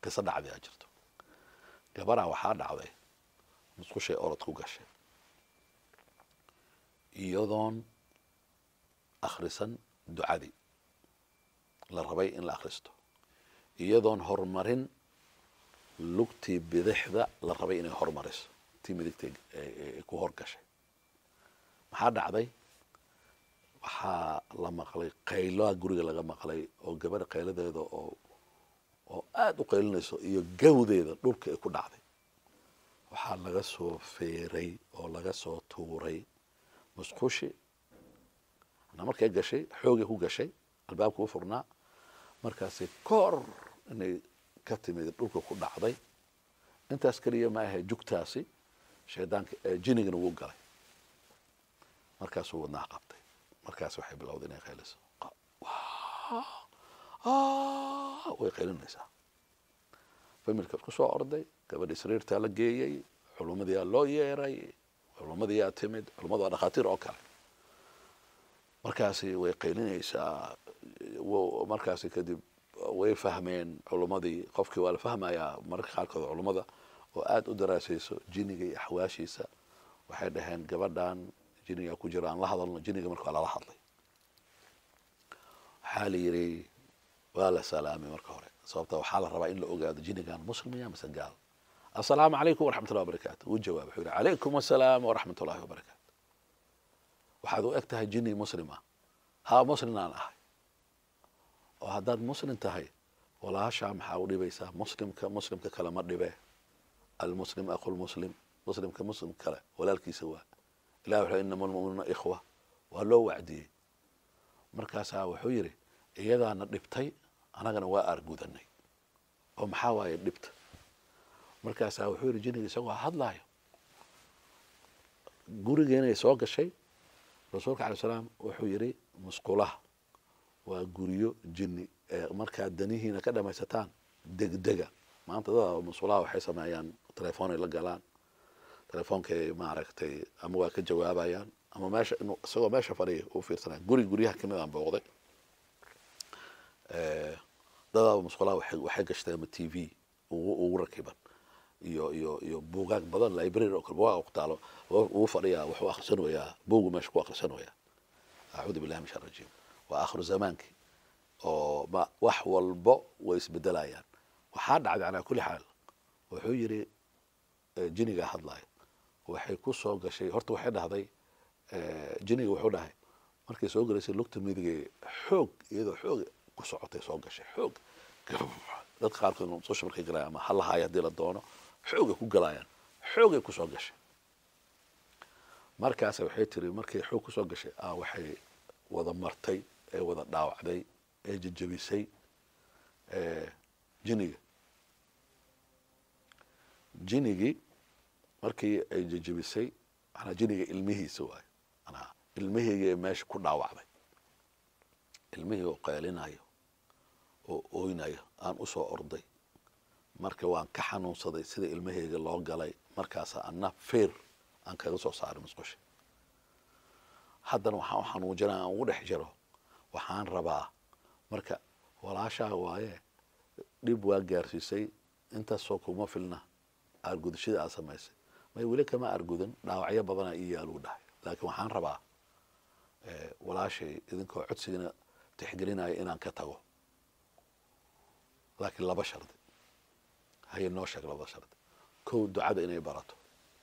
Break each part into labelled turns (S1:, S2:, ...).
S1: qiso dhacday aa jirto gabaraa waxaa dhacday musqushay orod ku gashay iyadoon akhrisan ducadii la rabay in la akhristo iyadoon horumarin lugtii bidixda la rabay inay hormariso tii midigtay ku horgashay maxaa dhacday waxaa la maqlay qayloa guriga laga maqlay oo gabadha qayladeeda oo oo aada u qaylinayso iyo gawdeeda dhulka ay ku dhacday waxaa laga soo feeray oo laga soo tuuray musqushi na markay gashay xoogay ku gashay albaabka u furnaa markaasi koor inay ka timid dhulka ku dhacday intaas keliya ma ahe jugtaasi shaydaanka jinigana wuu galay markaasuu wadnaha qabtay markaas waxay bilowday inay qayliso way qaylinaysaa familka isku soo orday gabadhii sariirtaa la geeyey culumadiyaa loo yeeray culumadiyaa timid culummadu waa dhakhaatiir oo kale markaasi way qaylinaysaa markaasi kadib way fahmeen culummadii qofkii waa la fahmayaa mararka qaarkood culummada oo aada u daraasayso jiniga iyo axwaashiisa waxay dhaheen gabadhan jiniga ku jiro aan la hadalno jiniga marka waa lala hadlay waxaa la yidhi waa la salaamay marka hore sababta waxaa la rabaa in la ogaado jinigan muslim ya mise gaal assalaamu calaykum waraxmat ullahi wabarakatu wuu jawaab wuxuu yihi calaykum assalaam waraxmat ullahi wabarakaatu waxaad u eg tahay jini muslim ah haa muslim aan ahay oo haddaad muslim tahay walaashaa maxaa u dhibaysaa muslimka muslimka kale ma dhibe almuslim aqulmuslim muslimka muslim kale walaalkiisa waa ilah wuxuu inama almuminuuna ikhwa waa loo wacdiyey markaasaa wuxuu yidhi iyadaana dhibtay anagana waa aargudanay oo maxaa waaye dhibta markaasaa wuxuu yidhi jiniga isagoo hadlaayo gurigeenay soo gashay rasuulka alay salaam wuxuu yidhi musqulaha waa guryo jini ee markaad danihiina ka dhamaysataan degdega maanta dada musqulaha waxay sameeyaan telefoonay la galaan telefoonkay maaragtay ama waa ka jawaabayaan ama meesha inuu isagoo meesha fadhiya u fiirsanaya guri guryaha kamid aan booqday dadaaba musqulaha waxay waxay gashteen ama t v ugu ugu rakiban iyo iyo iyo buugaag badan library oo kale buugaag ku taalo uu fadhiyaa wuxuu akhrisanayaa buugu meesha ku akhrisanayaa acuudu billahi min shar rajiim waa akhiru zamaankii oo ma wax walbo way isbedelayaan waxaa dhacday calaa kulli xaal wuxuu yidhi jiniga hadlayo waxay ku soo gashay horta waxay dhahday jiniga wuxuu dhahay markay soo galaysay lugta midigay xoog iyadoo xoog ku socotay soo gashay xoog dadka qaarkood musqusha markay galayaan ama halahaaya haddii la doono xoogay ku galayaan xoogay kusoo gashay markaas waxay tiri markay xoog kusoo gashay a waxay wada martay ee wada dhaawacday ee jejebisay jiniga jinigii markii ay jejebisay manaa jiniga ilmihiisa waayo manaa ilmihii meesha ku dhaawacday ilmihii oo qeelinayo oo oynayo aan usoo orday marka waan ka xanuunsaday sida ilmaheyga loo galay markaasa ana feer aan kaga soo saaray musqusha haddana waxaan u xanuujina aan ugu dhex jiro waxaan rabaa marka walaashaa waaye dhib waa gaarsiisay intaasoo kuma filna aargudashada aad samaysay may weli kama aargudan dhaawacyo badanaa ii yaaluu dhahay laakiin waxaan rabaa walaashay idinkoo codsigana tixgelinaya inaan ka tago laakiin laba shardi haye noo sheeg labada shardi kow ducada inay barato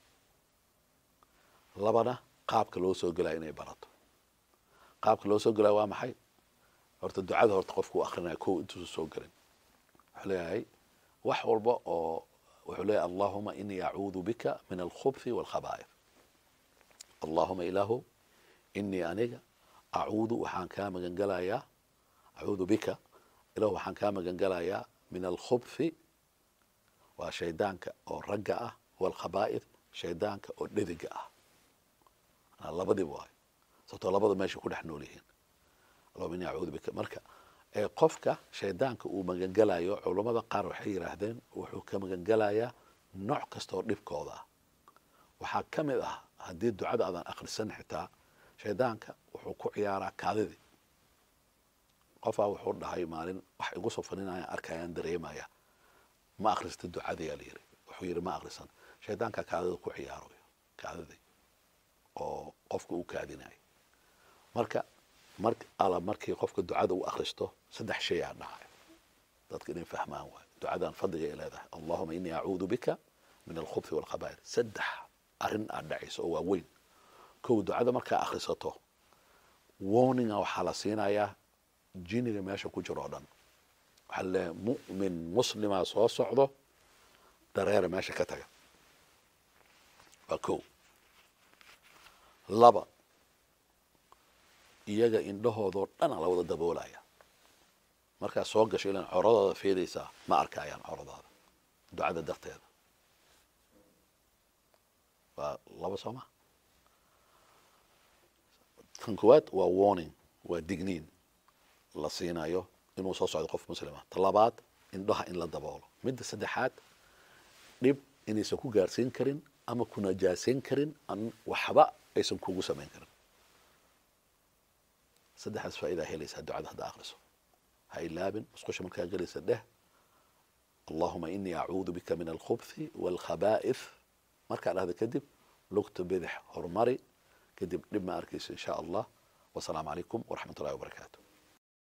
S1: labana qaabka loo soo gelaya inay barato qaabka loo soo gelaya waa maxay horta ducada horta qofku u akrinaya kow intuusa soo gelin wuxuu leeyahay wax walba oo wuxuu leeyahay allahuma inii acuudu bika min alkhubthi walkhaba'if allahuma ilaahu inii aniga acuudu waxaan kaa magan gelayaa acuudu bika ilahu waxaan kaa magan gelayaa min alkhubthi waa shaydaanka oo ragga ah walkhaba'if shaydaanka oo dhediga ah labadiba waayo sababtoo labada meesha ku dhex nool yihiin allahuma ini acuudu bika marka qofka shaydaanka uu magangelayo culammada qaar waxay yidhaahdeen wuxuu ka magangelayaa nooc kasta oo dhibkooda ah waxaa ka mid ah haddii ducada aadan akhrisan xitaa shaydaanka wuxuu ku ciyaaraa kaadidii qofaa wuxuu dhahay maalin wax igu soo faninayaan arkayaan dareemaya ma akhrista ducadayaa la yiri wuxuu yidhi ma akhrisan shaydaanka kaadida ku ciyaarayo kaadidii oo qofka uu kaadinayo marka mar ala markii qofka ducada u akhristo saddex shay aa dhahayo dadka inay fahmaan waayo ducadan fadliga ay leedahay allahuma inii acuudu bika min alkhubthi walkhabaa'ir saddex arrin aad dhacayso oo waaweyn kow ducada markaa akhrisato warninga waxaa la siinayaa jiniga meesha ku jiro oo dhan waxaa la leeyahay mu'min muslima soo socdo dareera meesha ka taga waa kow laba iyaga indhahoodoo dhana la wada daboolaya markaa soo gasho ilan coradooda feedaysaa ma arkayaan coradaada ducada darteeda waa laba soo ma tan koowaad waa warning waa digniin la siinayo inuu soo socdo qof muslima ta labaad indhaha in la daboolo midda saddexaad dhib inaysan ku gaarsiin karin ama ku najaasayn karin an waxba aysan kugu samayn karin saddexdaas faa'idaa helaysaa ducada hadda akhriso ha ilaabin musqusha markaa gelaysa dheh allahuma inii acuudu bika min alkhubthi walkhabaa'ith markaa dhahda kadib lugta bidix horumari kadib dhib ma arkayso in sha allah wasalaamu calaykum waraxmat ullahi wabarakaatu